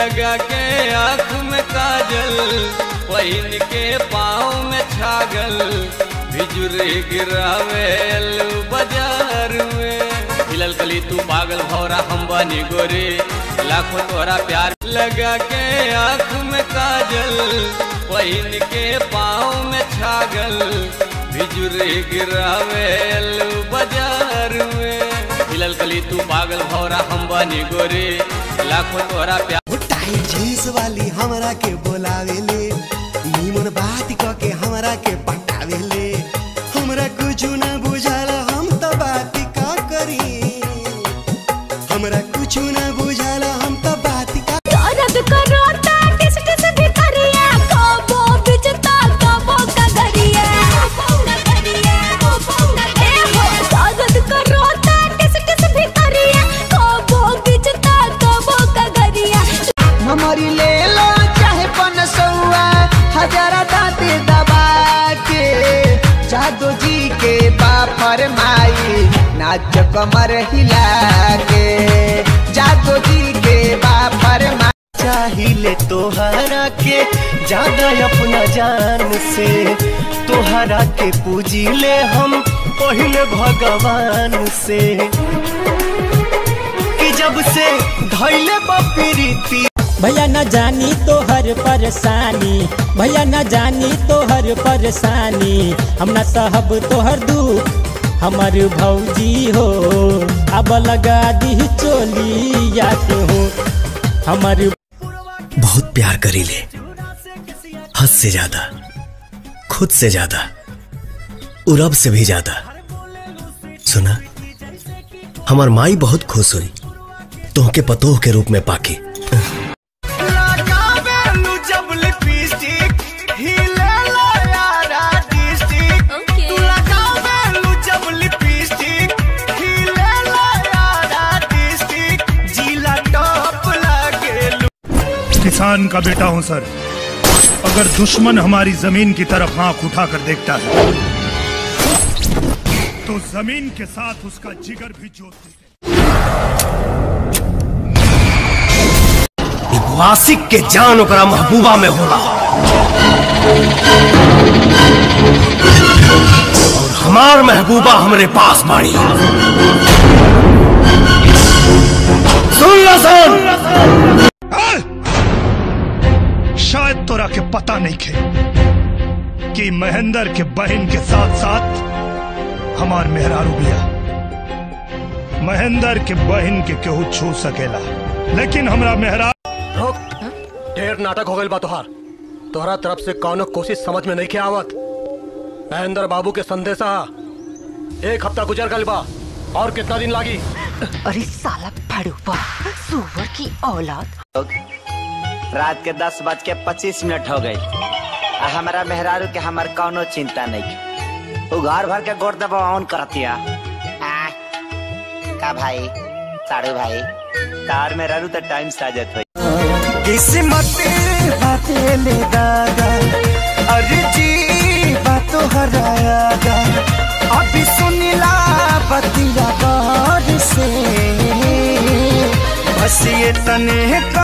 लगा के आँख में काजल पहिन के पाँव में छागल बिजुरे गिरावेल बाजार में हिलल कली तू पागल भौरा हम बनी गोरे लाखों तोरा प्यार लगा के आँख में काजल पहिन के पाँव में छागल बिजुरे गिरावेल बाजार में हिलल कली तू पागल भौरा हम बनी गोरे लाखों तोरा प्यार टाइट जींस वाली हमरा के बोलावेले नीमन बात क के हमरा के पटावेले हमरा कुछ न बुझाला हम तो बात का करी हमरा कुछ न बुझाला हम तो बात का दर्द करोता टिस टिस भितरिया कबो बिजता कबो कगरिया ए हो दर्द करोता टिस टिस भितरिया कबो बिजता कबो कगरिया हमारी ले लो चाहे पन सौआ हजारा दांते दबा के जादू जी के बापर माई नाच कमर हिला के जादू जी के बापर माई चाहिले तोहरा के ज्यादा अपना जान से तोहरा के पूजी ले हम पहले भगवान से कि जब से धैले बपीरीती भैया न जानी तो हर परेशानी भैया न जानी तो हर परेशानी हम न सहब तोहर दुख हमर भौजी हो अब लगा दी चोली या के हो हमर बहुत प्यार करी ले हद से ज्यादा खुद से ज्यादा और रब से भी ज्यादा सुना हमार माई बहुत खुश हुई तोहके पतोह के रूप में पाके लगावेलू जब लिपस्टिक हिले लो यारा डिस्ट्रिक्ट ओके तू लगावेलू जब लिपस्टिक हिले लो यारा डिस्ट्रिक्ट जिला टॉप लागेलू किसान का बेटा हूं सर अगर दुश्मन हमारी जमीन की तरफ आंख उठाकर देखता है तो जमीन के साथ उसका जिगर भी जोत देते आशिक के जान ओकरा महबूबा में होला और हमार महबूबा हमरे पास बाड़ी सुन लो सुन शायद तोरा के पता नहीं खे कि महेंद्र के बहन के साथ साथ हमार मेहरारू बिया महेंद्र के बहन के केहू छू सकेला लेकिन हमरा मेहरा ढेर नाटक हो गई बा तोहार तोहरा तरफ से कौनो कोशिश समझ में नहीं के आवत महेंद्र बाबू के संदेशा एक हफ्ता गुजर गल बा और कितना दिन लागी अरे साला फड़ूपा सुअर की औलाद रात के दस बज के पच्चीस मिनट हो गई आ हमारा मेहरारू के हमार कौनो चिंता नहीं वो घर भर के गोड़ दबा ऑन करतिया आ, का भाई साड़ू भाई तार में रहू तो टाइम साजत हो किस्मत बाते ले दादा अरे जी बातो हराया गा अभी सुनिला बतिया गौर से बस ये तने का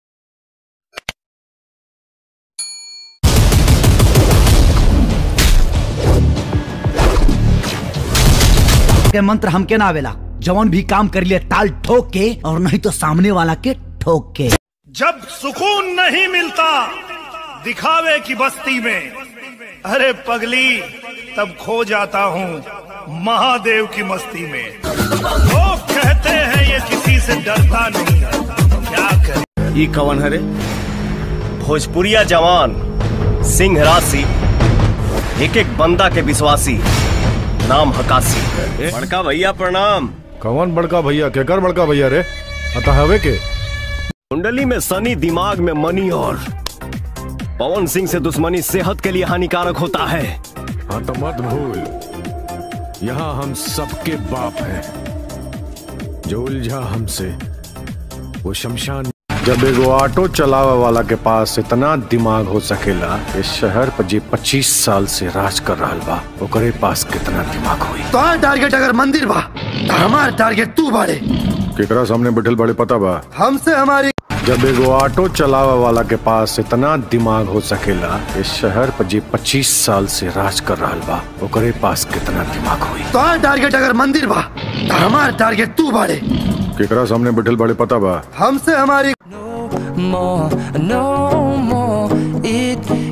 के मंत्र हमके ना आवेला जवन भी काम कर लिए ताल ठोक के और नहीं तो सामने वाला के ठोक के जब सुकून नहीं मिलता दिखावे की बस्ती में अरे पगली तब खो जाता हूँ महादेव की मस्ती में लोग कहते हैं ये किसी से डरता नहीं क्या करें ई कवन हरे भोजपुरिया जवान सिंह राशि एक एक बंदा के विश्वासी नाम हकासी बड़का भैया प्रणाम कौन बड़का भैया केकर बड़का भैया रे अतः हवे के कुंडली में सनी दिमाग में मनी और पवन सिंह से दुश्मनी सेहत के लिए हानिकारक होता है हाँ तो मत भूल यहाँ हम सबके बाप हैं जो उलझा हमसे वो शमशान जब एगो ऑटो चलावे वाला के पास इतना दिमाग हो सकेला इस शहर पर जी 25 साल से राज कर रहा बा ओकरे पास कितना दिमाग हुई तोहार टारगेट अगर मंदिर बा तो हमार टारगेट तू बाड़े केकरा सामने बैठल बड़े पता बा हमसे हमारी जब एगो ऑटो चलावे वाला के पास इतना दिमाग हो सकेला इस शहर पर जी 25 साल से राज कर रहल बा ओकरे पास कितना दिमाग हुई तोहार टारगेट अगर मंदिर बा तो हमार टारगेट तू बाड़े केकरा सामने बैठल बड़े पता बा हमसे हमारी more, no more. It